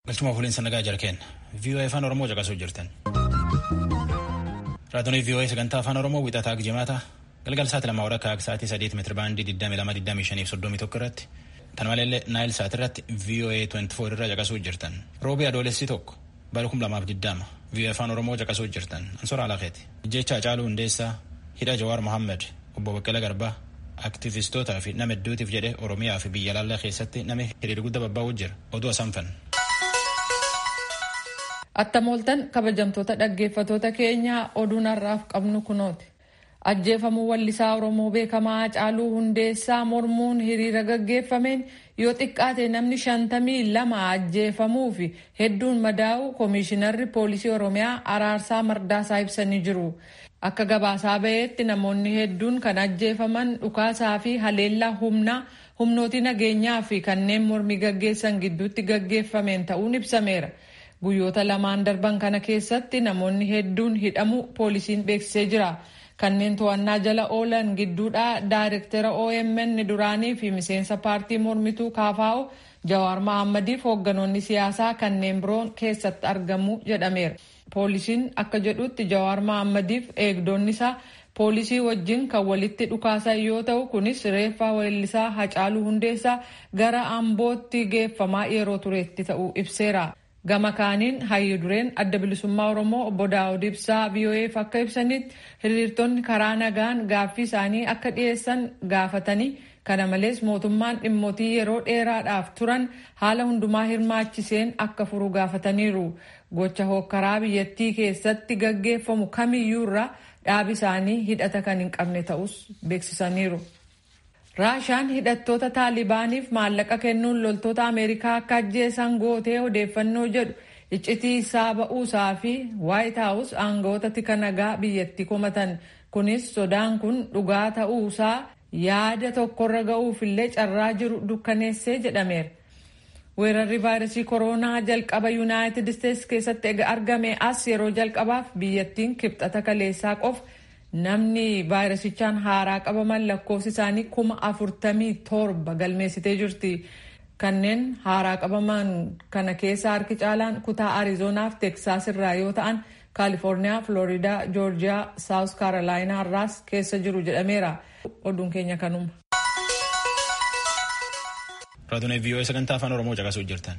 Galchuma fuuliinsa nagaa jarkeen VOA afaan Oromoo caqasuu jirtan. Raadiyoon VOA sagantaa afaan Oromoo wixataa jimaata galgal sa'aatii lama warra kaak sa'aatii sadeet meetira baandii 22 21 irratti tan maleellee naayil sa'aatii irratti VOA 24 irra caqasuu jirtan. Roobii adoolessi tokko bara 2020 VOA afaan Oromoo caqasuu jirtan. Ansoora Alaaqeeti. Jecha Hacaaluu Hundeessaa, Hidha Jawaar Mohammed, Obbo Baqqala Garbaa, aktiivistootaa fi nama hedduutiif jedhe Oromiyaa fi biyya laallaa keessatti nama hiriira guddaa babbaa'uu jira. Oduu asanfan. Attamooltan kabajamtoota dhaggeeffatoota keenyaa oduun har'aaf qabnu kunooti. Ajjeefamuu wallisaa Oromoo beekamaa Hacaaluu Hundeessaa mormuun hiriira gaggeeffameen yoo xiqqaate namni shantamii lama ajjeefamuu fi hedduun madaa'u koomishinarri poolisii Oromiyaa Araarsaa Mardaasaa ibsanii jiru. Akka gabaasaa ba'eetti namoonni hedduun kan ajjeefaman dhukaasaa fi haleellaa humnaa humnooti nageenyaa fi kanneen mormii gaggeessan gidduutti gaggeeffameen ta'uun ibsameera. Guyyoota lamaan darban kana keessatti namoonni hedduun hidhamu poolisiin beeksisee jira. Kanneen to'annaa jala oolan gidduudhaa daayirektara OMN duraanii fi miseensa paartii mormituu KFO Jawaar Mahaammadiif hoogganoonni siyaasaa kanneen biroon keessatti argamu jedhameera. Poolisiin akka jedhutti Jawaar Mahaammadiif eegdonni isaa poolisii wajjin kan walitti dhukaasan yoo ta'u kunis reeffa weellisaa Hacaaluu Hundeessaa gara Ambootti geeffamaa yeroo tureetti ta'uu ibseera. Gama kaaniin hayyu dureen adda bilisummaa Oromoo obbo Daawud Ibsaa VOA'f akka ibsanitti hiriirtonni karaa nagaan gaaffii isaanii akka dhiyeessan gaafatanii kana malees mootummaan dhimmootii yeroo dheeraadhaaf turan haala hundumaa hirmaachiseen akka furu gaafataniiru. Gocha hookkaraa biyyattii keessatti gaggeeffamu kamiyyuu irraa dhaabi isaanii hidhata kan hin qabne ta'us beeksisaniiru. Raashaan hidhattoota taalibaaniif maallaqa kennuun loltoota Ameerikaa akka ajjeesan gootee odeeffannoo jedhu iccitii isaa ba'uusaa fi Waayit Haawus aangawoota tika nagaa biyyattii komatan. Kunis sodaan kun dhugaa ta'uusaa yaada tokkorra ga'uufillee carraa jiru dukkaneessee jedhameera. Weerarri vaayirasii kooroonaa jalqaba Yuunaayitid Isteetsi keessatti argame as yeroo jalqabaaf biyyattiin kibxata kaleessaa qofa namni vaayirasichaan haaraa qabaman lakkoofsi isaanii kuma afurtamii torba galmeessitee jirti. Kanneen haaraa qabaman kana keessa harki caalaan kutaa Ariizoonaaf Teksaas irraa yoo ta'an Kaalifoorniyaa, Floriidaa, Joorjiyaa, Saawus Kaarolaayinaa irraas keessa jiru jedhameera. Oduun keenya kanuma. Raadiyoon VOA sagantaa afaan Oromoo caqasuu jirtan.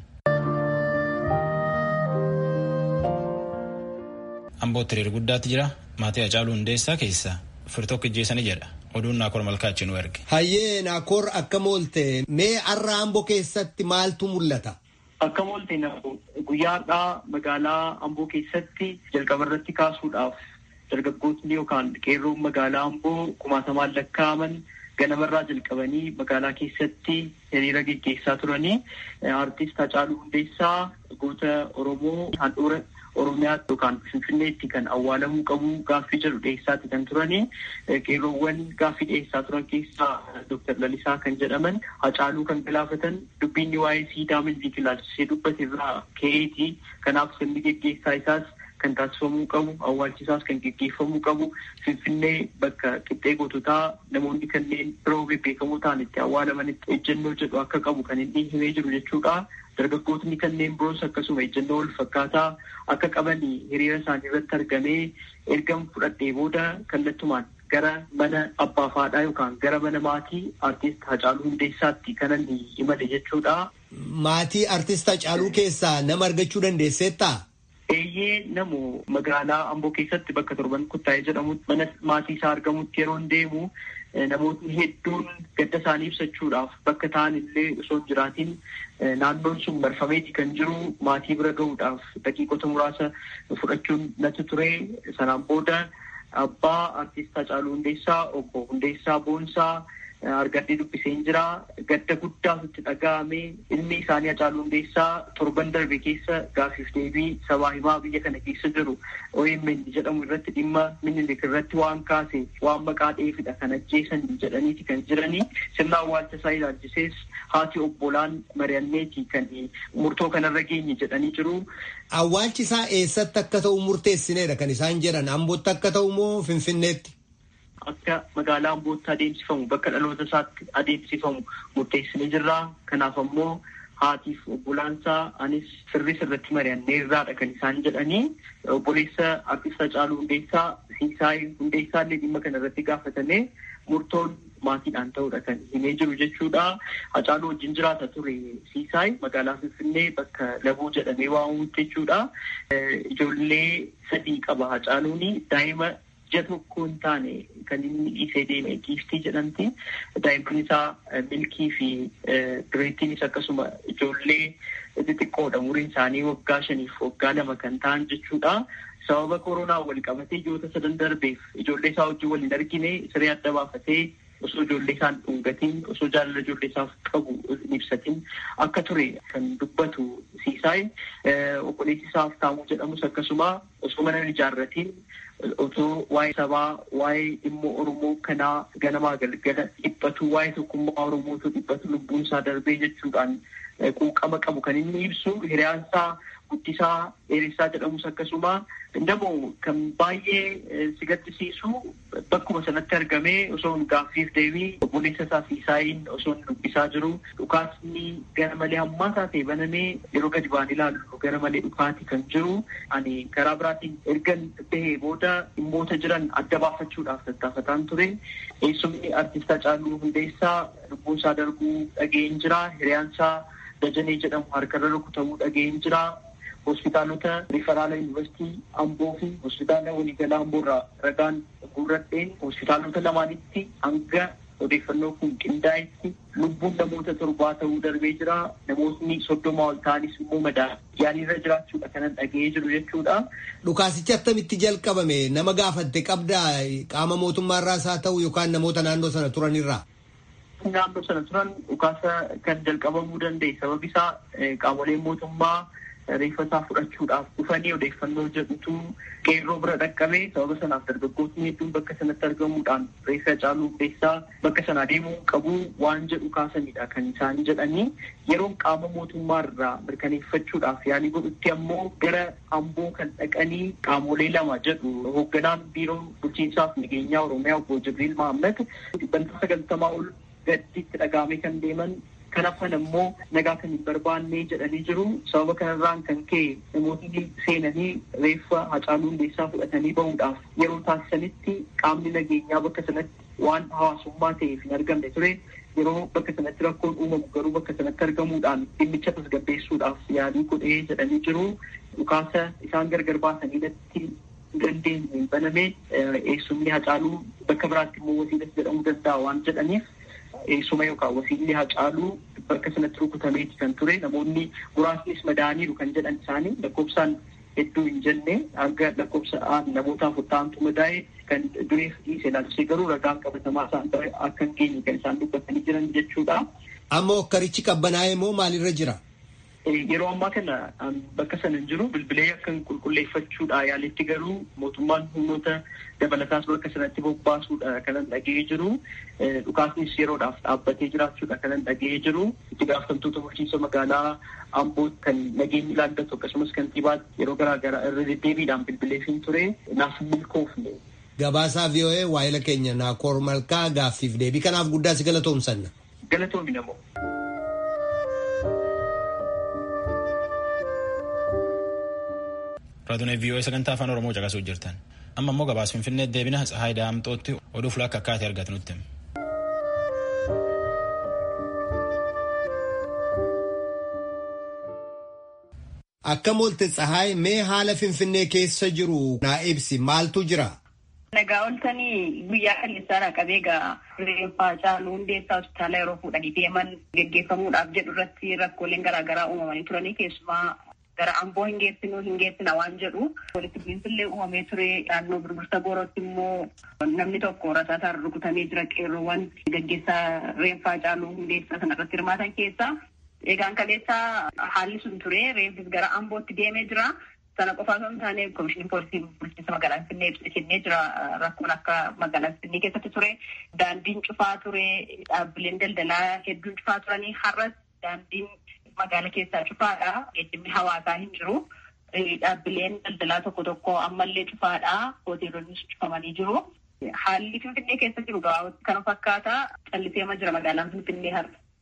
Ambootti hiriira guddaatti jira. Maatii Hacaaluu Hundeessaa keessaa firtokko ijjeessanii jedha. Oduun Naakoor Malkaachi nu erge. Hayyee Naakoor akkam oolte mee har'a Amboo keessatti maaltu mul'ata? Akkam oolte guyyaa har'aa magaalaa Amboo keessatti jalqaba irratti kaasuudhaaf dargaggootni yookaan qeerroon magaalaa Amboo kumaatamaan lakkaa'aman ganamarraa jalqabanii magaalaa keessatti hiriira geggeessaa turanii artist Hacaaluu Hundeessaa goota Oromoo handhuura Oromiyaa yookaan Finfinneetti kan awwaalamuu qabu gaaffii jedhu dhiyeessaatti kan turanii qeerroowwan gaaffii dhiyeessaa turan keessaa Dooktar Lalisaa kan jedhaman Hacaaluu kan galaafatan dubbiin waa'ee siidaa milbii ilaalchisee dubbate irraa ka'eeti kanaaf sirni geggeessaa isaas kan taasifamuu qabu awwaalchisaas kan geggeeffamuu qabu finfinnee bakka qixxee goototaa namoonni kanneen biroo bebbeekamoo ta'an itti awwaalamanitti ejjennoo jedhu akka qabu kan inni himee jiru jechuudha. Dargaggootni kanneen biroos akkasuma ejjennoo wal fakkaataa akka qaban hiriira isaanii irratti argamee erga fudhadhee booda kallattumaan gara mana abbaa faadhaa yookaan gara mana maatii artist Hacaaluu Hundeessaatti kanan imale jechuudha. Maatii artist Hacaaluu keessaa nama argachuu dandeesseettaa? Eeyyee namu magaalaa Amboo keessatti bakka torban kuttaa'ee jedhamutti mana maatii isaa argamutti yeroo deemu namootni hedduun gadda isaanii ibsachuudhaaf bakka ta'an illee osoo hin jiraatiin naannoon sun marfameeti kan jiru maatii bira gahuudhaaf daqiiqota muraasa fudhachuun natti ture sanaan booda abbaa artist Hacaaluu Hundeessaa obbo Hundeessaa Boonsaa argadhee dubbiseen jira gadda guddaatu itti dhaga'ame ilmi isaanii Hacaaluu Hundeessaa torban darbe keessa gaafiif deebii sabaa himaa biyya kana keessa jiru OMN jedhamu irratti dhimma minilik irratti waan kaase waan maqaa dheefidha kan ajjeesan jedhaniiti kan jiranii sirna awwaalcha isaa ilaalchisees haati obbolaan mari'anneeti kan murtoo kanarra geenye jedhanii jiru. Awwaalchi isaa eessatti akka ta'u murteessineedha kan isaan jedhan Ambootti akka ta'u moo Finfinneetti? akka magaalaa Ambootti adeemsifamu bakka dhaloota isaatti adeemsifamu murteessinee jirra. Kanaaf ammoo haatiif obbolaansaa anis sirrii sirratti mari'anneerraadha kan isaan jedhanii obboleessa artist Hacaaluu Hundeessaa Siisaay Hundeessaa illee dhimma kana irratti gaafatamee murtoon maatiidhaan ta'uudha kan himee jiru jechuudha. Hacaaluu wajjin jiraata ture Siisaay magaalaa Finfinnee bakka Laboo jedhamee waamamutti jechuudha. Ijoollee sadii qaba Hacaaluun daa'ima ija tokko hin taane kan inni dhiisee deeme giiftii jedhamti. Daa'imman isaa milkii fi dureettiinis akkasuma ijoollee xixiqqoodha. Umuriin isaanii waggaa shaniif waggaa lama kan ta'an jechuudha. Sababa koronaa wal qabatee ji'oota sadan darbeef ijoollee isaa wajjin wal hin argine siree adda baafatee osoo ijoollee isaan dhungatiin osoo jaalala ijoollee isaaf qabu hin ibsatin akka ture kan dubbatu siisaay obboleessi isaaf taamuu jedhamus akkasuma osoo mana hin ijaarratiin otoo waa'ee sabaa waa'ee dhimma oromoo kanaa ganamaa galgala dhiphatu waa'ee tokkummaa oromootu dhiphatu lubbuun isaa darbee jechuudhaan quuqama qabu kan inni ibsu hiriyaansaa guddisaa dheeressaa jedhamus akkasuma namoo kan baay'ee si gaddisiisu bakkuma sanatti argamee osoo gaaffiif deebii obboleessa isaa Siisaayiin osoo dubbisaa jiru dhukaasni gara malee hammaataa ta'e banamee yeroo gadi baan ilaallu gara malee dhukaati kan jiru ani karaa biraatiin ergan bahee booda dhimmoota jiran adda baafachuudhaaf tattaafataan ture eessumni artist Hacaaluu Hundeessaa lubbuun isaa darbuu dhageen jira hiriyaansaa Dajanee jedhamu harkarra rukutamuu dhageen jira. hospitaalota riferaala yuunivarsiitii amboo fi hospitaala waliigalaa amboorraa ragaan guurradheen hospitaalota lamaanitti hanga odeeffannoo kun qindaa'etti lubbuun namoota torbaa ta'uu darbee jira namootni soddoma ol ta'anis immoo madaa yaaliirra jiraachuudha kanan dhaga'ee jiru jechuudha. Dhukaasichi attamitti jalqabame nama gaafatte qabdaa qaama mootummaarraas haa ta'u yookaan namoota naannoo sana turanirraa. Naannoo sana turan dhukaasa kan jalqabamuu danda'e sababi isaa qaamoleen mootummaa reeffa isaa fudhachuudhaaf dhufanii odeeffannoo jedhutu qeerroo bira dhaqqabee sababa sanaaf dargaggootni hedduun bakka sanatti argamuudhaan reeffa Hacaaluu Hundeessaa bakka sana deemuu qabu waan jedhu kaasanidha kan isaan jedhanii yeroon qaama mootummaa irraa mirkaneeffachuudhaaf yaalii godhutti ammoo gara amboo kan dhaqanii qaamolee lama jedhu hoogganaan biiroo bulchiinsaaf nageenyaa oromiyaa obbo Jibriil Mahammad dhibbantaa sagaltamaa ol gaddiitti dhagaamee kan deeman kan hafan ammoo nagaa kan hin barbaanne jedhanii jiru. Sababa kanarraan kan ka'e namoonni seenanii reeffa Hacaaluu Hundeessaa fudhatanii bahuudhaaf yeroo taasisanitti qaamni nageenyaa bakka sanatti waan hawaasummaa ta'eef hin argamne ture. Yeroo bakka sanatti rakkoon uumamu garuu bakka sanatti argamuudhaan dhimmicha tasgabbeessuudhaaf yaalii godhee jedhanii jiru. Dhukaasa isaan gargar baasanii natti dandeenye baname eessumni Hacaaluu bakka biraatti immoo wasiilas jedhamuu danda'a waan jedhaniif eessuma yookaan wasiilli Hacaaluu bakka sanatti rukutameeti kan ture namoonni muraasnis madaaniiru kan jedhan isaanii lakkoofsaan hedduu hin jenne hanga lakkoofsa namoota afurtaantu madaa'e kan dureef dhiise ilaalchisee garuu ragaan qabatamaa isaan akka hin geenye kan isaan dubbatanii jiran jechuudha. Amma okkarichi qabbanaa'ee moo maalirra jira? Yeroo ammaa kana bakka sana hin jiru bilbilee akka qulqulleeffachuudha yaalitti garuu mootummaan humnoota dabalataas bakka sanatti bobbaasuudha kanan dhaga'ee jiru. Dhukaasnis yeroodhaaf dhaabbatee jiraachuudha kanan dhaga'ee jiru. Itti gaafatamtoota bulchiinsa magaalaa Amboo kan nageenyi ilaallatu akkasumas kantiibaatti yeroo garaa garaa irra deddeebiidhaan bilbileefin ture naaf milkoofne. Gabaasaa VOA waa'ila keenya Naakoor Malkaa gaaffiif deebii kanaaf guddaa si galatoomsanna. Galatoomi namoo. Raadiyoo VOA sagantaa afaan Oromoo caqasuu jirtan. Amma immoo gabaas Finfinnee deebina Tsahaay Daamxootti oduu fulaa akka akkaatee argatu nutti. Akka moolte Tsahaay mee haala Finfinnee keessa jiru naa ibsi maaltu jira? Nagaa oltanii guyyaa kaleessaa qabee egaa reeffa Hacaaluu Hundeessaa hospitaala yeroo fuudhanii deeman geggeeffamuudhaaf jedhu irratti rakkooleen garaagaraa uumamanii turanii keessumaa gara amboo hin geessinu hin geessina waan jedhu walitti bu'iinsillee uumamee ture naannoo birbirsa goorootti immoo namni tokko rasaataan rukutamee jira qeerroowwan gaggeessaa reeffa Hacaaluu Hundeessaa sanarratti hirmaatan keessaa egaan kaleessaa haalli sun ture reeffis gara ambootti deemee jira. Sana qofaa osoo hin taane komishinii poolisii bulchiinsa magaalaa Finfinnee ibsa kennee jira rakkoon akka magaalaa Finfinnee keessatti ture daandiin cufaa ture dhaabbileen daldalaa hedduun cufaa turanii har'as daandiin magaala keessaa cufaadha geejjibni hawaasaa hin jiru dhaabbileen daldalaa tokko tokko ammallee cufaadha hoteelonnis cufamanii jiru. Haalli Finfinnee keessa jiru gabaabatti kana fakkaata calliseema jira magaalaan Finfinnee har'a.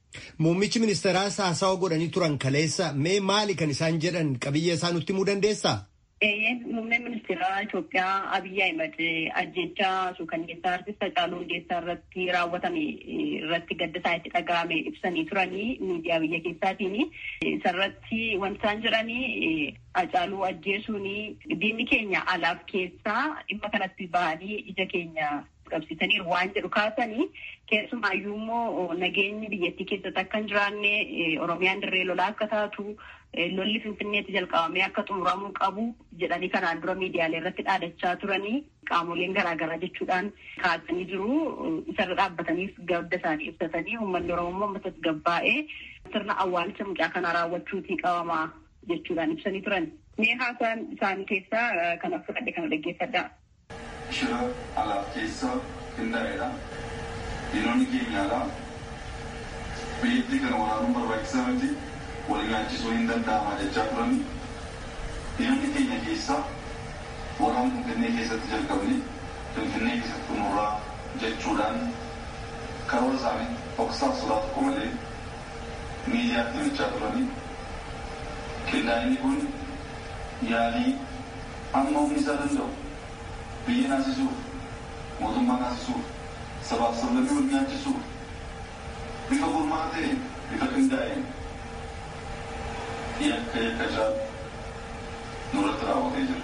Muummichi ministeeraa haasawa godhanii turan kaleessa mee maali kan isaan jedhan qabiyyee isaa nutti himuu dandeessaa? Muummeen ministeeraa Itoophiyaa Abiyyi Ahimad ajjechaa suukanneessaa artist Hacaaluu Hundeessaa irratti raawwatame irratti gadda isaa itti dhaga'ame ibsanii turanii miidiyaa biyya keessaatiin. Isarratti wanti isaan jedhanii Hacaaluu ajjeesuun diinni keenya alaaf keessaa dhimma kanatti bahanii ija keenya qabsiisaniiru waan jedhu kaasanii keessumaayyuu immoo nageenyi biyyattii keessatti akka hin jiraanne Oromiyaan dirree lolaa akka taatu lolli finfinneetti jalqabamee akka xumuramuu qabu jedhanii kanaan dura miidiyaalee irratti dhaadachaa turanii qaamoleen garaagaraa jechuudhaan kaasanii jiru isarra dhaabbataniif gadda isaanii ibsatanii uummanni oromoo uummata gabbaa'ee sirna awwaalcha mucaa kanaa raawwachuutii qabamaa jechuudhaan ibsanii turan. Mee haasaan isaanii keessaa kana fudhadhe kana dhaggeeffadhaa. Shira alaaf keessa qindaa'edha. Diinonni keenya alaa biyyattii kana waraanuun barbaachisaa miti. wal nyaachisuu hin danda'ama jechaa turan diinonni keenya keessaa waraana finfinnee keessatti jalqabne finfinnee keessatti xumurraa jechuudhaan karoora isaanii dhoksaaf sodaa tokko malee miidiyaatti himachaa turanii qindaa'inni kun yaalii amma humni isaa danda'u biyya naasisuuf mootummaa naasisuuf sabaaf sablammii wal nyaachisuuf bifa gurmaa'aa ta'een bifa qindaa'een yakka yakka caalu nurratti raawwatee jira.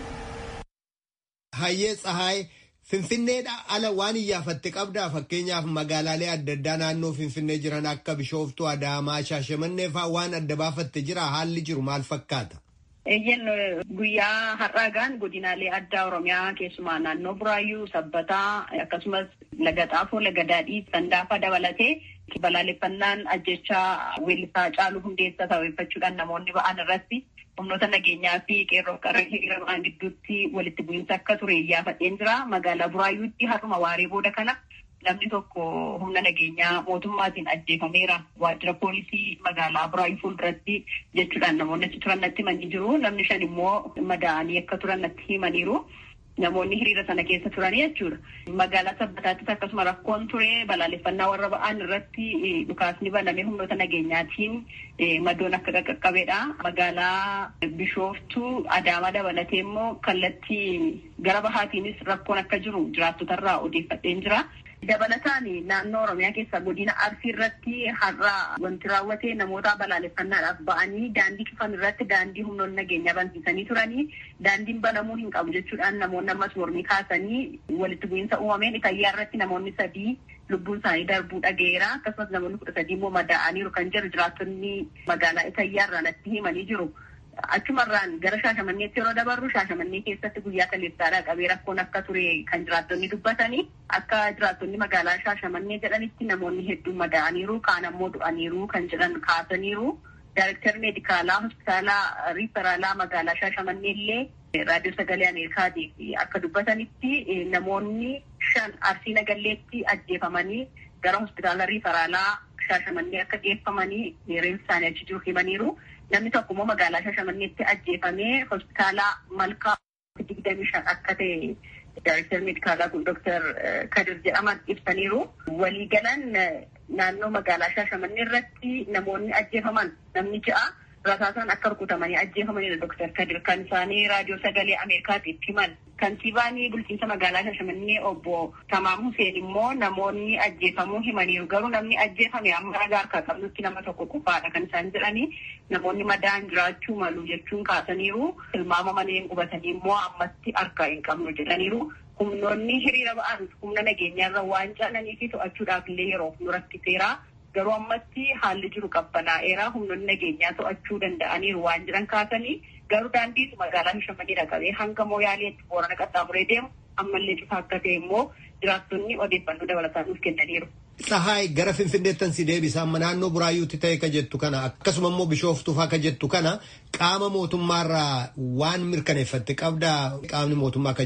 Hayyee Tsahaay Finfinneedha ala waan iyyaafatte qabdaa fakkeenyaaf magaalaalee adda addaa naannoo Finfinnee jiran akka Bishooftuu, Adaamaa, Shaashamannee fa'aa waan adda baafatte jira haalli jiru maal fakkaata? Eeyyen guyyaa har'aagaan godinaalee addaa Oromiyaa keessumaa naannoo Buraayyuu, Sabbataa akkasumas Laga Xaafoo, Laga Daadhii, Sandaafaa dabalatee balaaleffannaan ajjechaa weellisaa Hacaaluu Hundeessaa sababeeffachuudhaan namoonni ba'an irratti humnoota nageenyaa fi qeerroo qarree hiriira ba'an gidduutti walitti bu'iinsa akka ture iyyaafadheen jira. Magaalaa Buraayyuutti har'uma waaree booda kana namni tokko humna nageenyaa mootummaatiin ajjeefameera. Waajjira poolisii magaalaa Buraayyuu fuulduratti jechuudhaan namoonni achi turan natti himanii jiru. Namni shan immoo madaa'anii akka turan natti himaniiru. Namoonni hiriira sana keessa turanii jechuudha. Magaalaa Sabbataattis akkasuma rakkoon ture balaaleffannaa warra ba'an irratti dhukaasni banamee humnoota nageenyaatiin madoon akka qaqqabeedha. Magaalaa Bishooftuu Adaamaa dabalatee immoo kallattii gara bahaatiinis rakkoon akka jiru jiraattotarraa odeeffadheen jira. Dabalataan naannoo Oromiyaa keessa godina Arsii irratti har'a wanti raawwate namoota balaaleffannaadhaaf ba'anii daandii cufan irratti daandii humnoonni nageenyaa bansiisanii turanii daandiin banamuu hin qabu jechuudhaan namoonni ammas mormii kaasanii walitti bu'iinsa uumameen Itayyaa irratti namoonni sadii lubbuun isaanii darbuu dhageera akkasumas namoonni kudha sadii immoo madaa'aniiru kan jiru jiraattonni magaalaa Itayyaa irraa natti himanii jiru. Achumarraan gara Shaashamanneetti yeroo dabarru Shaashamannee keessatti guyyaa kaleessaadhaa qabee rakkoon akka ture kan jiraattonni dubbatanii akka jiraattonni magaalaa Shaashamannee jedhanitti namoonni hedduun madaa'aniiru kaan ammoo du'aniiru kan jedhan kaasaniiru. Daayirektarri meedikaalaa hospitaalaa riiferaalaa magaalaa Shaashamannee illee raadiyoo sagalee Ameerikaatiif akka dubbatanitti namoonni shan arsii nagalleetti ajjeefamanii gara hospitaala riiferaalaa Shaashamannee akka geeffamanii reeffi isaanii achi jiru himaniiru. Namni tokko immoo magaalaa Shaashamanneetti ajjeefamee hospitaala malkaa digdamii shan akka ta'e daayirektar meedikaalaa kun Dooktar Kadir jedhaman ibsaniiru. Waliigalan naannoo magaalaa Shaashamannee irratti namoonni ajjeefaman namni ja'a rasaasaan akka rukutamanii ajjeefamanidha Dooktar Kadir kan isaanii raadiyoo sagalee Ameerikaatiif himan. Kantiibaan bulchiinsa magaalaa Shaashamannee obbo Tamaam Huseen immoo namoonni ajjeefamuu himaniiru. Garuu namni ajjeefame amma ragaa harkaa qabnutti nama tokko qofaadha kan isaan jedhanii namoonni madaan jiraachuu malu jechuun kaasaniiru. Tilmaama maleen qubatanii immoo ammatti harkaa hin qabnu jedhaniiru. Humnoonni hiriira ba'an humna nageenyaarra waan caalanii fi to'achuudhaaf illee yeroof nu rakkiseera. Garuu ammatti haalli jiru qabbanaa'eera. Humnoonni nageenyaa to'achuu danda'aniiru waan jedhan kaasanii garuu daandii magaalaa Shaashamannee dhaqabee hanga Mooyaaleetti boorana qaxxaamuree deemu ammallee cufaa akka ta'e immoo jiraattonni odeeffannoo dabalataan nuuf kennaniiru. Tsahaay gara Finfinneettan si deebisa amma naannoo Buraayyuutti ta'e ka jettu kana akkasuma immoo Bishooftuuf akka jettu kana qaama mootummaarraa waan mirkaneeffatte qabdaa qaamni mootummaa ka jedhu.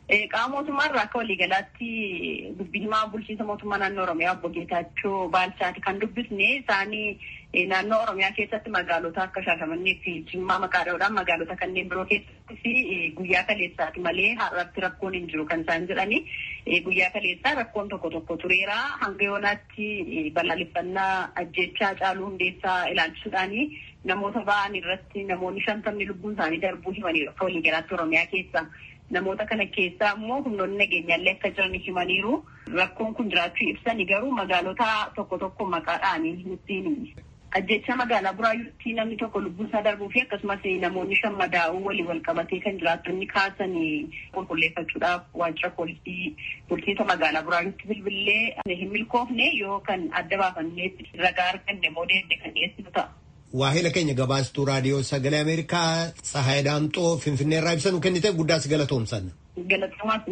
Qaama mootummaarraa akka waliigalaatti dubbii himaa bulchiinsa mootummaa naannoo Oromiyaa obbo Geetaachoo Baalchaati kan dubbisne isaanii naannoo Oromiyaa keessatti magaalota akka Shaashamannee fi Jimmaa maqaa dha'uudhaan magaalota kanneen biroo keessatti fi guyyaa kaleessaati malee har'atti rakkoon hin jiru kan isaan jedhani. Guyyaa kaleessaa rakkoon tokko tokko tureera. Hanga yoonaatti balaaleffannaa ajjechaa caaluu hundeessaa ilaalchisuudhaani namoota ba'an irratti namoonni shantamni lubbuun isaanii darbuu himaniiru akka waliigalaatti Oromiyaa keessa. Namoota kana keessaa immoo humnoonni nageenyaallee akka jiran himaniiru. Rakkoon kun jiraachuu ibsani garuu magaalota tokko tokko maqaadhaan nutti ajjecha magaalaa buraayyuutti namni tokko lubbuun isaa darbuu fi akkasumas namoonni shan madaa'uu walii wal qabatee kan jiraattonni kaasan qulqulleeffachuudhaaf waajjira poolisii bulchiinsa magaalaa buraayyuutti bilbilee hin milkoofne yoo kan adda baafanneetti ragaa arganne immoo deemne kan dhiyeessinu ta'a. Waahila keenya gabaastuu raadiyoo sagalee Ameerikaa Tsahaay Daamxoo Finfinnee irraa ibsa nu kennite guddaas galatoomsan. Galatoomaas.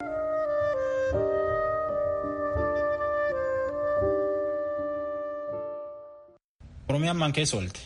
Oromiyaan maan keessa oolte.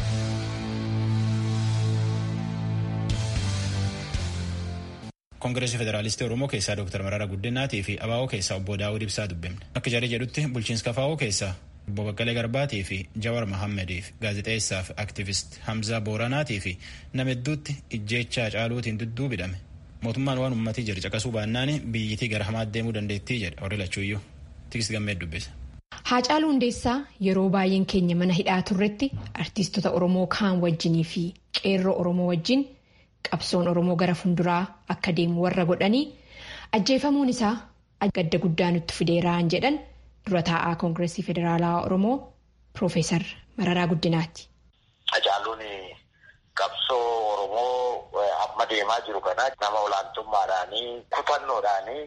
Koongireesii Federaalistii Oromoo keessaa Dr. Mararaa Guddinaatii fi ABO keessaa obbo Daawud Ibsaa dubbifne. Akka jarri jedhutti bulchiinsa KFO keessaa obbo Baqqalee Garbaatii fi Jawar Mahammediif gaazexeessaa fi aktivist Hamzaa Booranaatii fi nama hedduutti ijjeechaa caaluutiin dudduubidhame. Mootummaan waan uummatii jedhe caqasuu baannaan biyyittii gara hamaatti deemuu dandeettii jedhe warri lachuuyyuu. Tikis gammee dubbisa. Haacaaluu Hundeessaa yeroo baay'een keenya mana hidhaa turretti artiistota Oromoo kaan wajjinii fi qeerroo Oromoo wajjin qabsoon Oromoo gara fuulduraa akka deemu warra godhanii ajjeefamuun isaa gadda guddaa nutti fideeraan jedhan dura taa'aa Koongireesii Federaalaa Oromoo Piroofeesar Mararaa Guddinaati. Hacaaluun qabsoo Oromoo amma deemaa jiru kana nama olaantummaadhaanii kutannoodhaanii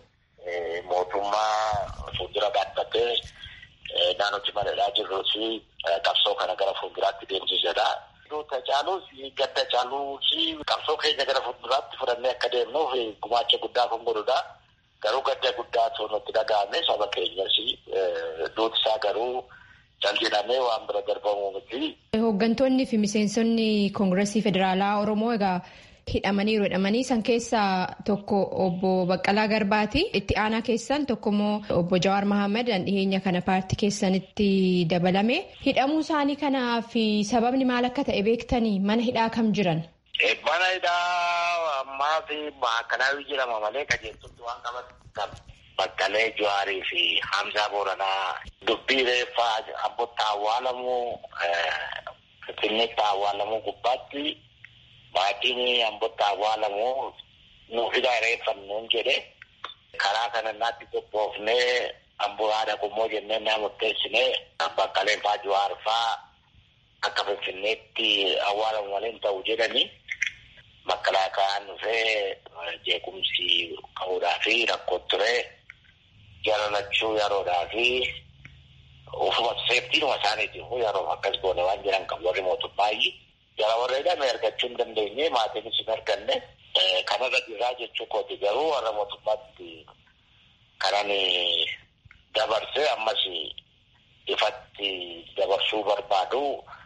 mootummaa fuuldura dhaabbatee naannootti maladhaa jirruu fi qabsoo kana gara fuulduraatti deemsisedha. Hacaaluus gadda caaluu fi qabsoo keenya gara fuulduraatti fudhannee akka deemnuuf gumaacha guddaa kan godhudha. Garuu gadda guddaatu nutti dhaga'ame saba keenyas duuti isaa garuu jaljedhamee waan bira darbamu miti. Hooggantoonni fi miseensonni Koongireesii Federaalaa Oromoo egaa hidhamaniiru hidhamanii san keessaa tokko obbo Baqqalaa Garbaati. Itti aanaa keessan tokko immoo obbo Jawaar Mahammad dhiheenya kana paartii keessanitti dabalame. Hidhamuu isaanii kanaa fi sababni maal akka ta'e beektanii mana hidhaa kam jiran? Mana hidhaa ammaa fi maakalaawii jedhama malee qajeeltutti waan qaban Baqqalee Jawaarii fi Hamzaa Booranaa dubbii reeffaa abbotti awwaalamuu Finfinneetti awwaalamuu gubbaatti maatiin ambotti awwaalamu nuuf hidhaa reeffannuun jedhe karaa kana naatti qophoofnee amboo haadha qummoo jennee naa murteessinee baqqaleen faa Jawaar faa akka finfinneetti awwaalamu malee hin ta'u jedhanii makalaakaan dhufee jeequmsi ka'uudhaa fi rakkoo ture jalalachuu yeroodhaa fi ufuma seeftiinuma isaaniitiif yeroo akkas goone waan jiran qabu warri mootummaayyii jara warra hidhame argachuu hin dandeenye maatiinis hin arganne kanarra dhiiraa jechuu kooti garuu warra mootummaatti kanan dabarse ammas ifatti dabarsuu barbaadu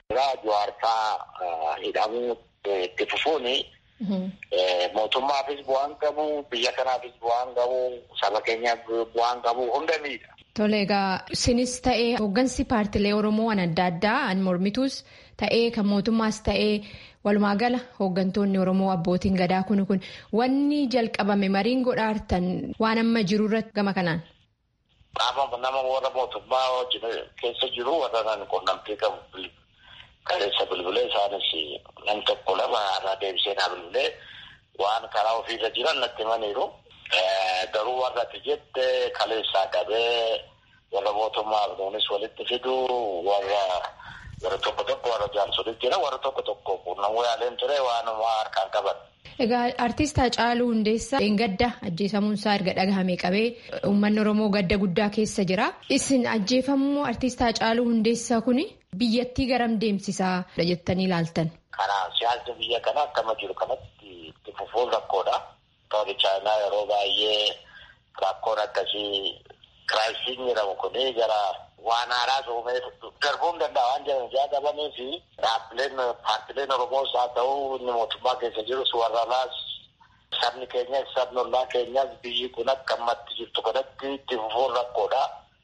jawaarfaa hidhamuu itti fufuuni mootummaafis bu'aan qabu biyya kanaafis bu'aan qabu saba keenyaaf bu'aan qabu hunda miidha. Tole egaa isinis ta'ee hooggansi paartilee Oromoo waan adda addaa an mormituus ta'ee kan mootummaas ta'ee walumaa gala hooggantoonni Oromoo abbootiin gadaa kun kun wanni jalqabame mariin godhaartan waan amma jiru irratti gama kanaan. Qaama nama warra mootummaa wajjin keessa jiru warra nan quunnamtii qabu kaleessa bilbilee isaanis nam tokko lama irraa deebisee naa bilbilee waan karaa ofiirra jiran natti himaniiru. Garuu warra ati jette kaleessaa qabee warra mootummaaf nuunis walitti fidu warra warra tokko tokko warra jaarsolitti jira warra tokko tokko quunnamuu yaaleen ture waanuma harkaan qaban. Egaa artiist Hacaaluu Hundeessaa gadda ajjeefamuun isaa erga dhagahame qabee uummanni Oromoo gadda guddaa keessa jira. Isin ajjeefamuu artiist Hacaaluu Hundeessaa kuni biyyattii garam deemsisaa jettanii ilaaltan. Karaa siyaasni biyya kana akkama jiru kanatti itti fufuun rakkoodha. Tooni chaayinaa yeroo baay'ee rakkoon akkasii kiraayisiin jedhamu kuni gara waan haaraa uumee darbuu hin danda'a waan jedhan jaadabanii fi dhaabbileen paartileen Oromoos haa ta'u inni mootummaa keessa jirus warra alaas Sabni keenyas sabni ollaa keenyas biyyi kun akka ammatti jirtu kanatti itti fufuun rakkoodha.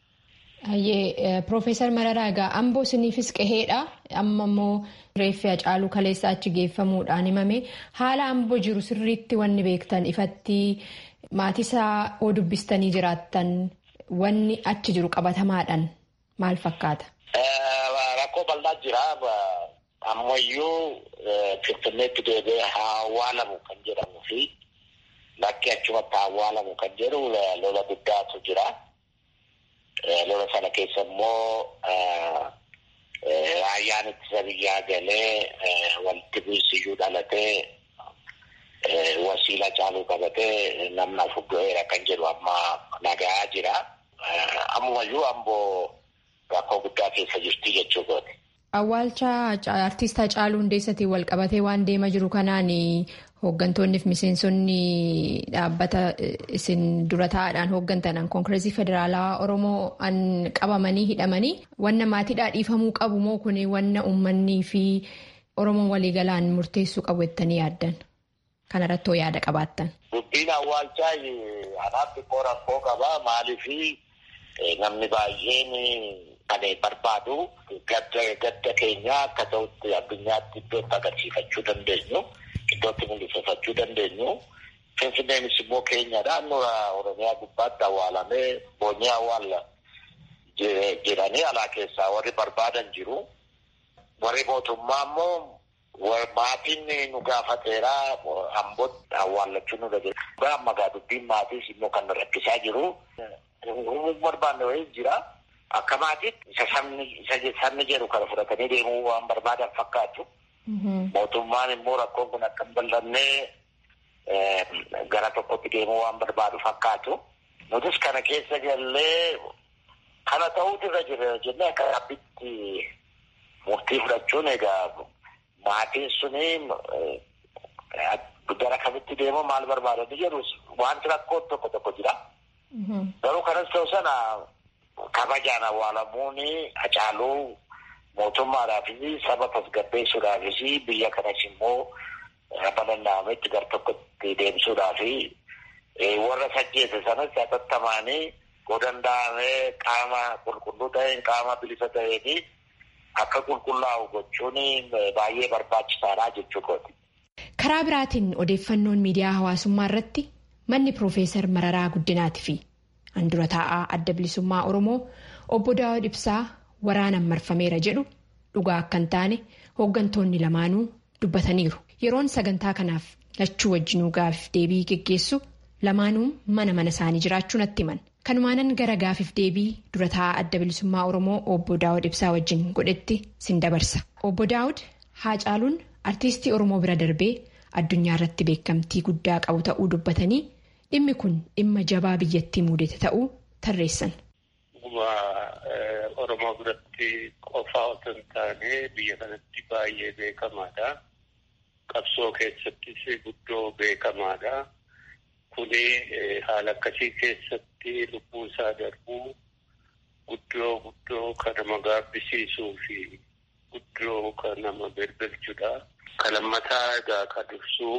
Hayyee Piroofeesar Mararaa egaa amboo isiniifis qaheedha. Amma immoo reeffi Hacaaluu kaleessa achi geeffamuudhaan himame haala amboo jiru sirriitti wanni beektan ifatti maatisaa oo dubbistanii jiraattan wanni achi jiru qabatamaadhaan maal fakkaata? Rakkoo bal'aa jira. Ammayyuu Finfinneetti deebi'ee haa awwaalamu kan jedhamuu fi bakki achumatti haa awwaalamu kan jedhu lola guddaatu jira. Lola sana keessa immoo raayyaan ittisa biyyaa galee walitti bu'iinsiyyuu dhalatee wasiila caaluu qabatee namni afur du'eera kan jedhu amma nagaa jira. Ammumayyuu amboo rakkoo guddaa keessa jirti jechuu gooti. Awwaalcha artiist Hacaaluu Hundeessatiin wal qabatee waan deemaa jiru kanaan hooggantoonni fi miseensonni dhaabbata isin dura taa'aadhaan hooggantan koonkireesii federaalaa Oromoo an qabamanii hidhamanii wanna maatiidhaa dhiifamuu qabu moo kun wanna uummanni fi Oromoon waliigalaan murteessuu qabu jettanii yaaddan? Kana irratti hoo yaada qabaattan? Dubbiin awwaalchaa anaaf xiqqoo rakkoo qaba maaliif namni baay'een kan barbaadu gadda keenya akka ta'utti addunyaatti iddootti agarsiifachuu dandeenyu iddootti mul'ifachuu dandeenyu finfinneenis immoo keenyadha nura oromiyaa gubbaatti awwaalamee boonyee awwaalla jedhanii alaa keessaa warri barbaadan jiru warri mootummaa immoo maatiin nu gaafateera ambootti awwaallachuu nu dhageessa amma gaa dubbiin maatiis immoo kan rakkisaa jiru barbaanne wayii jira. Akka maatiitti isa sabni jedhu kana fudhatanii deemuu waan barbaadan fakkaatu. Mootummaan immoo rakkoon kun akka hin bal'annee gara tokkotti deemuu waan barbaadu fakkaatu. Nutis kana keessa gallee kana ta'uutu irra jira jennee akka dhaabbitti murtii fudhachuun egaa maatiin suni gara kamitti deemuu maal barbaadanii jedhu wanti rakkoo tokko tokko jira. Garuu kanas ta'u sana. kabajaan awwaalamuun hacaaluu mootummaadhaafis saba tasgabbeessuudhaafis biyya kanas immoo bal'inaametti gar tokkotti deemsuudhaaf warra sajjeese sanas hatattamaanii yoo danda'amee qaama qulqulluu ta'een qaama bilisa ta'een akka qulqullaa'u gochuun baay'ee barbaachisaadha jechuudha. Karaa biraatiin odeeffannoon miidiyaa hawaasummaa irratti manni Piroofeesar Mararaa Guddinaati fi handura taa'aa adda bilisummaa Oromoo obbo Daawud Ibsaa waraanaan marfameera jedhu dhugaa akka hin taane hooggantoonni lamaanuu dubbataniiru. Yeroon sagantaa kanaaf lachuu wajjinuu gaafiif deebii geggeessu lamaanuu mana mana isaanii jiraachuu natti himan. Kanumaanan gara gaafiif deebii dura taa'aa adda bilisummaa Oromoo obbo Daawud Ibsaa wajjin godhetti sin dabarsa. Obbo Daawud Haacaaluun artiistii Oromoo bira darbee addunyaa irratti beekamtii guddaa qabu ta'uu dubbatanii dhimmi kun dhimma jabaa biyyattii muudate ta'uu tarreessan. Oromoo biratti qofaa otoo hin taane biyya kanatti baay'ee beekamaadha. Qabsoo keessattis guddoo beekamaadha. Kuni haala akkasii keessatti lubbuu isaa darbuu guddoo guddoo kan nama gaabbisiisuu fi guddoo kan nama birbirchudha. Kan lammataa egaa kan dursuu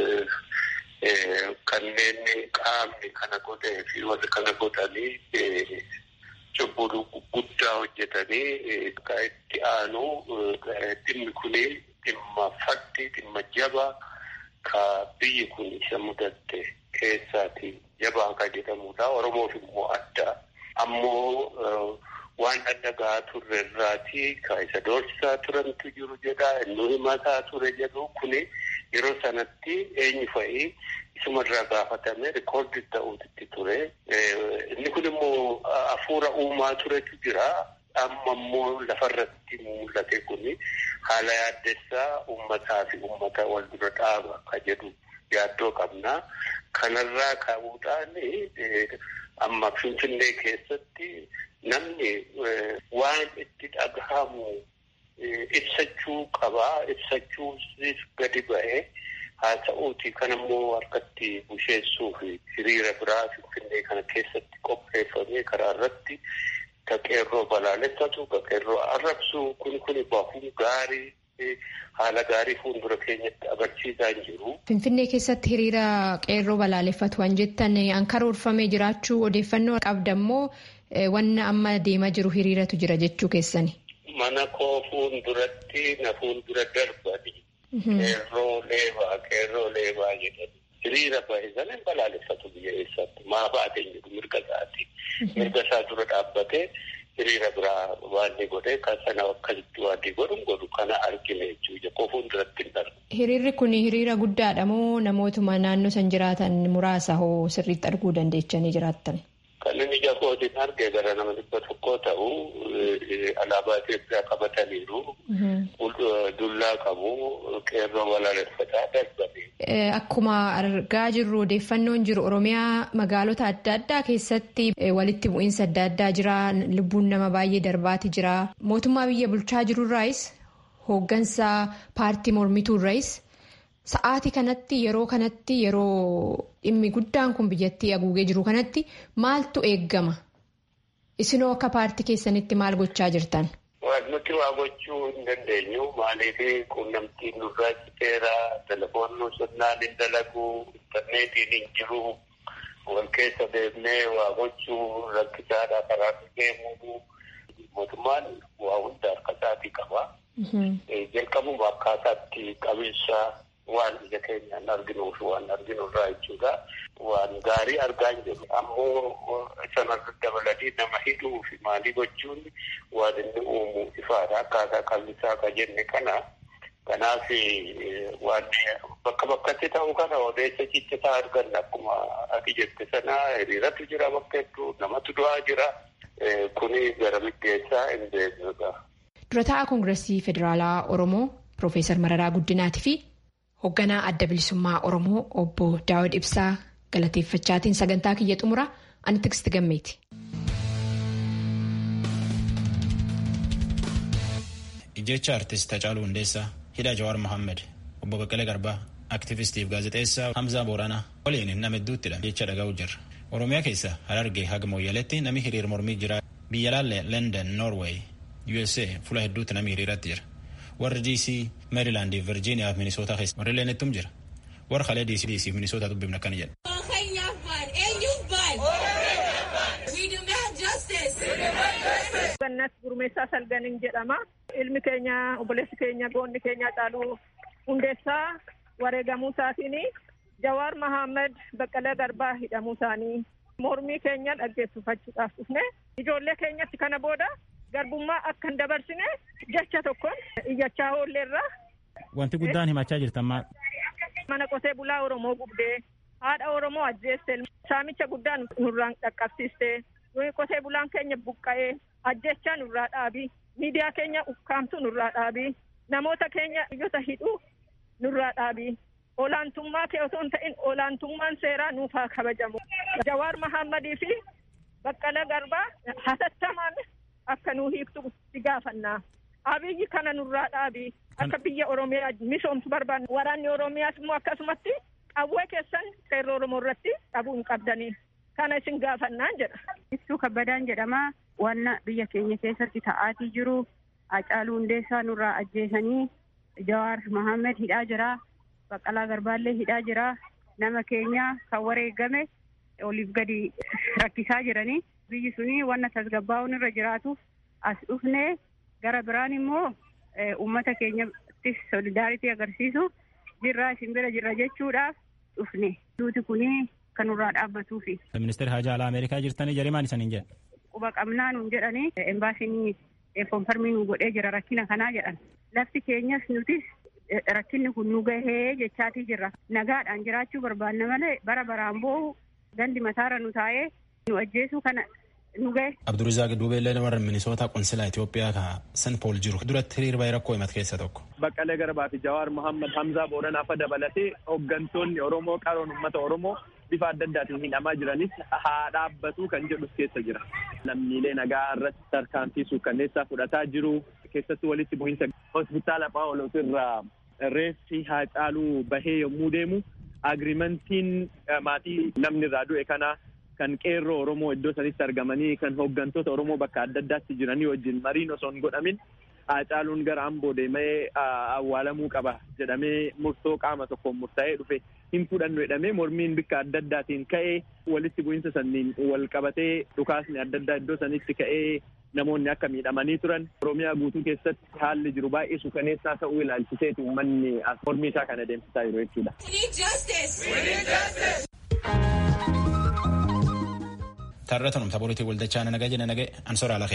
kanneen qaamni kana godhee fi warri kana godhanii cubbuu guddaa hojjetanii kan itti aanu dhimmi kuni dhimma faddi dhimma jabaa ka biyyi kun isa mudatte keessaati jabaa kan jedhamudha. Oromoof immoo adda. Ammoo waan adda gahaa turre irraati ka isa doorsisaa turantu jiru jedha. Inni himataa ture jedhu kuni yeroo sanatti eenyu fa'ii isumarraa gaafatame rikoordi ta'uutti ture. Inni kun immoo hafuura uumaa turetu jira. Amma immoo lafarratti mul'ate kuni haala yaaddessaa uummataa fi uummata wal dura dhaaba ka jedhu yaaddoo qabna. Kanarraa ka'uudhaan amma Finfinnee keessatti namni waan itti dhagahamu ibsachuu qabaa. Ibsachuusis gadi ba'ee haa ta'uuti kan immoo harkatti busheessuu fi hiriira biraa Finfinnee kana keessatti qopheeffamee karaa irratti ka qeerroo balaaleffatu ka qeerroo arrabsu kun kun bahuun gaarii haala gaarii fuuldura keenyatti agarsiisaa hin jiru. Finfinnee keessatti hiriira qeerroo balaaleffatu waan jettan an karoorfamee jiraachuu odeeffannoo qabdammoo wanna amma deemaa jiru hiriiratu jira jechuu keessani. Mana koo fuulduratti na fuuldura darbani. Qeerroo leebaa qeerroo leebaa jedhani. Hiriira bahe sana hin balaaleffatu biyya eessaatti maa baateen jedhu mirga isaati. Mirga isaa dura dhaabbatee hiriira biraa waan ni godhe kan sana akkasitti waan ni godhu godhu kana argine jechuudha koo fuulduratti hin darbu. Hiriirri kun hiriira guddaadha moo namootuma naannoo san jiraatan muraasa hoo sirriitti arguu dandeechanii jiraattan? Kan inni ija kootiin arge gara nama dhibba tokkoo ta'u alaabaa Itoophiyaa qabataniiru. Dullaa qabu qeerroo balaaleffataa darbanii. Akkuma argaa jirru odeeffannoon jiru Oromiyaa magaalota adda addaa keessatti walitti bu'iinsa adda addaa jira. Lubbuun nama baay'ee darbaati jira. Mootummaa biyya bulchaa jirurraayis hooggansa paartii mormituurraayis sa'aatii kanatti yeroo kanatti yeroo dhimmi guddaan kun biyyattii haguugee jiru kanatti maaltu eeggama? Isinoo akka paartii keessanitti maal gochaa jirtan? Waan nuti waa gochuu hin dandeenyu maaliif quunnamtiin nurraa citeera telefoonni sirnaan hin dalagu intarneetiin hin jiru wal keessa deemnee waa gochuu rakkisaadha karaa deemuu mootummaan waa hunda harka isaatii qaba. Jalqabuma akkaataatti qabeessa waan ija keenyaan arginuuf waan arginurraa jechuudha. Waan gaarii argaa hin jiru. Ammoo sanarra dabalatee nama hidhuu fi maalii gochuun waan inni uumu ifaadha. Akkaataa qalbisaa akka jenne kana. Kanaaf waan bakka bakkatti ta'u kana odeessa ciccitaa arganna akkuma ati jette sana hiriiratu jira bakka hedduu namatu du'aa jira. Kuni gara middeessaa hin beeknudha. Dura taa'aa Koongireesii Federaalaa Oromoo Piroofeesar Mararaa Guddinaatii fi hoogganaa adda bilisummaa Oromoo obbo Daawud Ibsaa galateeffachaatiin sagantaa kiyya xumura ani Tigist Gammeeti. Ijjecha artist Hacaaluu Hundeessaa hidha Jawaar Mohaammed obbo Baqqalee Garbaa aktivistiif gaazexeessaa Hamzaa Booranaa waliin nama hedduuttidha jecha dhaga'u jirra. Oromiyaa keessa Harargee haga Mooyyaleetti namni hiriir mormii jira. Biyya laalle London, Norway, USA fuula hedduutti namni hiriiratti jira. Warri DC, Maryland, Virginia fi Minnesota keessa warri leenettum jira. Warri kalee DC, DC fi Minnesota dubbifna akkana jedha. Gannat gurmeessaa salganiin jedhama. Ilmi keenya obboleessi keenya goonni keenya Hacaaluu hundeessaa wareegamuu isaatiin Jawaar Mahammad Baqqalee Garbaa hidhamuu isaanii mormii keenya dhaggeeffachuudhaaf dhufne ijoollee keenyatti kana booda garbummaa akka hin dabarsine jecha tokkoon iyyachaa oolleerra. Wanti guddaan himachaa jirtan maal? Mana qotee bulaa Oromoo gubdee haadha Oromoo ajjeeste saamicha guddaa nurraan dhaqqabsiiste qotee bulaan keenya buqqa'ee ajjechaa nurraa dhaabi miidiyaa keenya ukkaamtu nurraa dhaabi namoota keenya iyyota hidhuu nurraa dhaabi. olaantummaa kee osoo hin ta'in olaantummaan seeraa nuuf haa kabajamu. Jawaar Mahammadii fi Baqqala Garbaa hatattamaan akka nuu hiiktu si gaafannaa. Abiyyi kana nurraa dhaabi. Akka biyya Oromiyaa misoomsu barbaanna. Waraanni Oromiyaas immoo akkasumatti qawwee keessan qeerroo Oromoo irratti dhabuu hin qabdanii. Kana isin gaafannaan jedha. Ibsuu kabbadaan jedhama. Wanna biyya keenya keessatti ta'aatii jiru. Hacaaluu Hundeessaa nurraa ajjeesanii Jawaar Mahammed hidhaa jira. Baqqalaa Garbaallee hidhaa jira. Nama keenya kan wareegame oliif gadi rakkisaa jiranii. Biyyi suni wanna tasgabbaa'uun irra jiraatuuf as dhufne gara biraan immoo uummata keenyattis solidaaritii agarsiisu jirraa isin bira jirra jechuudhaaf dhufne. Duuti kuni kan nurraa dhaabbatuufi. Ministeerri Haajaa Alaa Ameerikaa jirtanii jaree maal isaniin jedhan? Quba qabnaa nuun jedhanii embaasiin konfarmii nu godhee jira rakkina kanaa jedhan. Lafti keenyas nutis rakkinni kun nu gahee jechaatii jirra. Nagaadhaan jiraachuu barbaanna malee bara baraan boohu gandi mataarra nu taa'ee nu ajjeesuu kana nu gahe. Abdurizaaq Duubeellee warra Minisoota Qonsilaa Itoophiyaa ka San Pool jiru duratti hiriir baay'ee rakkoo himate keessa tokko. Baqqalee Garbaa fi Jawaar Mohaammed Hamzaa Booranaa fa dabalatee hooggantoonni Oromoo qaroon uummata Oromoo bifa adda addaatiin hidhamaa jiranis haa dhaabbatu kan jedhus keessa jira. Lammiilee nagaa irratti tarkaanfii suukkanneessaa fudhataa jiru keessatti walitti bu'iinsa hospitaala Phaawulos irraa reeffi Hacaaluu bahee yommuu deemu agriimentiin maatii namni irraa du'e kana kan qeerroo Oromoo iddoo sanitti argamanii kan hooggantoota Oromoo bakka adda addaatti jiranii wajjin mariin osoo hin godhamin Haacaaluun gara amboo deemee awwaalamuu qaba jedhamee murtoo qaama tokkoon murtaa'ee dhufe hin fudhannu jedhamee mormiin bikka adda addaatiin ka'ee walitti bu'iinsa sanniin wal qabatee dhukaasni adda addaa iddoo sanitti ka'ee namoonni akka miidhamanii turan oromiyaa guutuu keessatti haalli jiru baay'ee suukaneessaa ta'uu ilaalchiseeti uummanni mormii isaa kana deemsisaa jiru jechuudha. Taarratanum taphoolitii waldachaa na nagee jina nagee ansoraa lafee.